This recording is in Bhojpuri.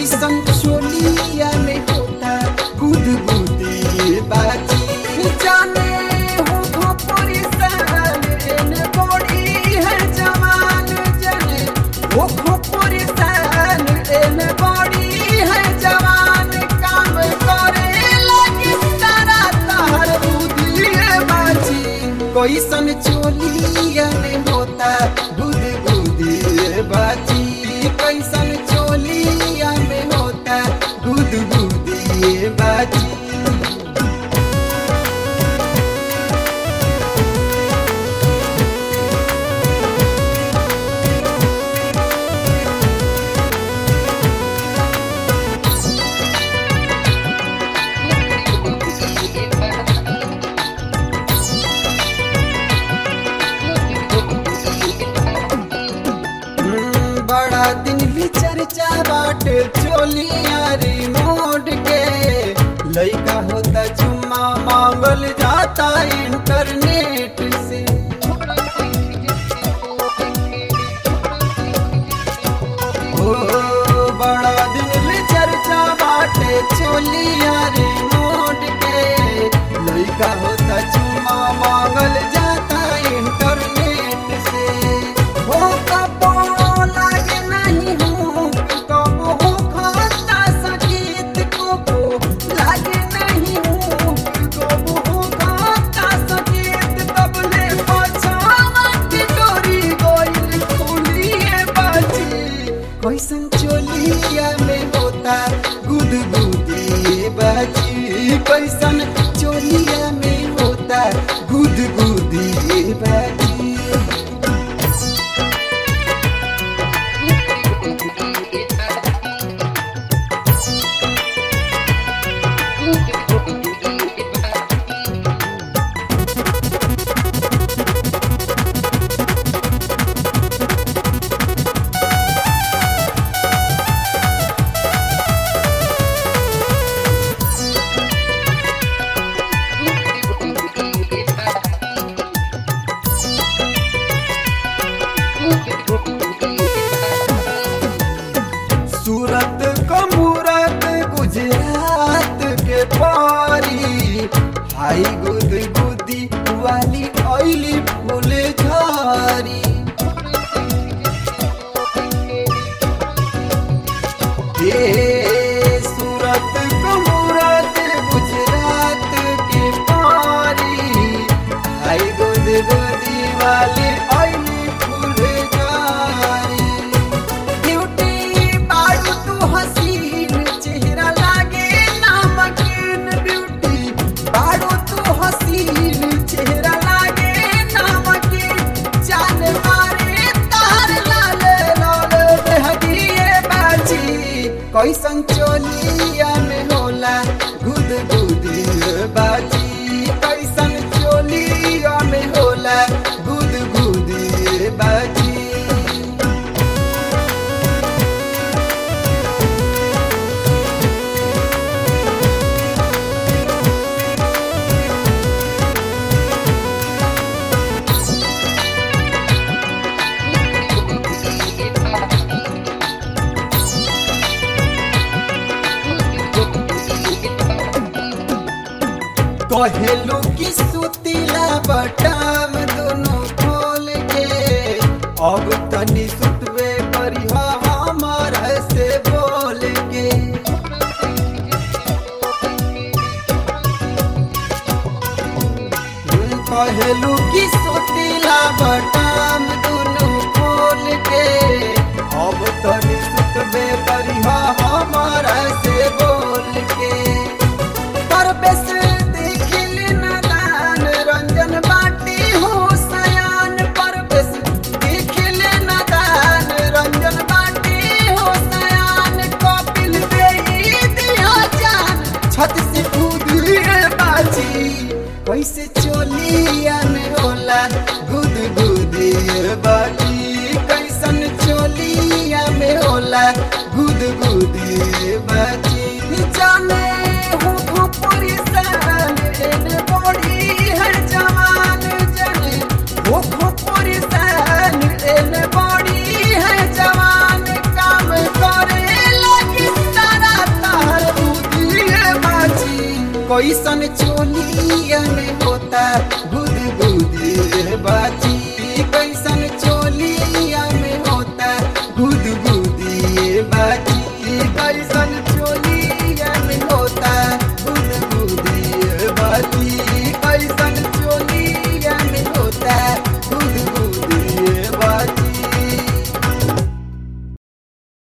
कैसन चोलिया में होता गुद गुदी बाजी जाने हो खोपरी सान एने बड़ी है जवान जाने हो खोपरी सान एने बड़ी है जवान काम करे लगी तारा तार बुद्धि बाजी कैसन चोलिया में होता गुद गुदी बाजी कैसन चोलिया में होता गुद गुदी बाजी हम्म, बड़ा दिन भी चर्चा बाटे चोलिया रिमोट के लइका होता चुम्मा मांगल जाता इंटरनेट से ओ बड़ा दिन भी चर्चा बाटे चोलिया रिमोट के लइका होता चुम्मा मांगल जाता इंटरनेट से हो कबो लागे नहीं हो कबो हो खाता सकेत कबो लागे नहीं हो कबो हो खाता सकेत तबले पछावा की डोरी गोइल खुलिए बाजी कैसन चोलिया में होता गुद गुदी बाजी कैसन चोलिया में होता गुद गुदी बाजी सूरत कमूरत गुजरात के पारी हाई गुद गुदी वाली ऑयली फूल झारी ए सूरत कमूरत गुजरात के पारी हाई गुद गुदी वाली ऑयली फूल झारी ब्यूटी बारू तू हसीन चेहरा लागे नामकीन ब्यूटी बारू तू हसीन चेहरा लागे नामकीन जान मारे तार लाल लाल बहगिए बाजी कैसन चोलिया में होला गुद गुदी बाजी कैसन चोलिया में होला गुद गुदी बाजी कहेलू की सुतीला बटाम दोनों खोल के अब तनी सुतवे करिहा हमार से बोल के कहेलू की सुतीला बटाम दोनों खोल के अब तनी सुतवे करिहा हमार से बोल के परवेश देखिल नदान रंजन बाटी हो सयान परवेश देखिल नदान रंजन बाटी हो सयान कपिल देई दिया जान छत से कूद बाजी कैसे चोलिया में होला गुद गुदी कैसन चोलिया में होता